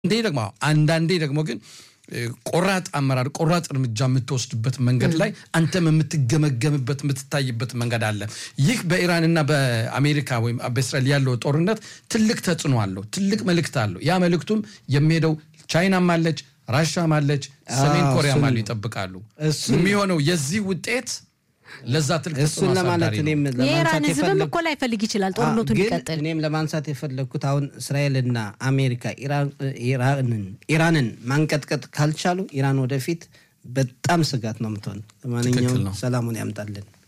አንዴ ደግሞ አንዳንዴ ደግሞ ግን ቆራጥ አመራር ቆራጥ እርምጃ የምትወስድበት መንገድ ላይ አንተም የምትገመገምበት የምትታይበት መንገድ አለ። ይህ በኢራንና በአሜሪካ ወይም በእስራኤል ያለው ጦርነት ትልቅ ተጽዕኖ አለው፣ ትልቅ መልእክት አለው። ያ መልእክቱም የሚሄደው ቻይናም አለች፣ ራሻም አለች፣ ሰሜን ኮሪያም አሉ ይጠብቃሉ። የሚሆነው የዚህ ውጤት ለዛ ትልቅ እሱን ለማለት እኔም የኢራን ህዝብም እኮ ላይፈልግ ይችላል ጦርነቱ እንዲቀጥል። እኔም ለማንሳት የፈለግኩት አሁን እስራኤልና አሜሪካ ኢራንን ማንቀጥቀጥ ካልቻሉ ኢራን ወደፊት በጣም ስጋት ነው የምትሆን። ለማንኛውም ሰላሙን ያምጣልን።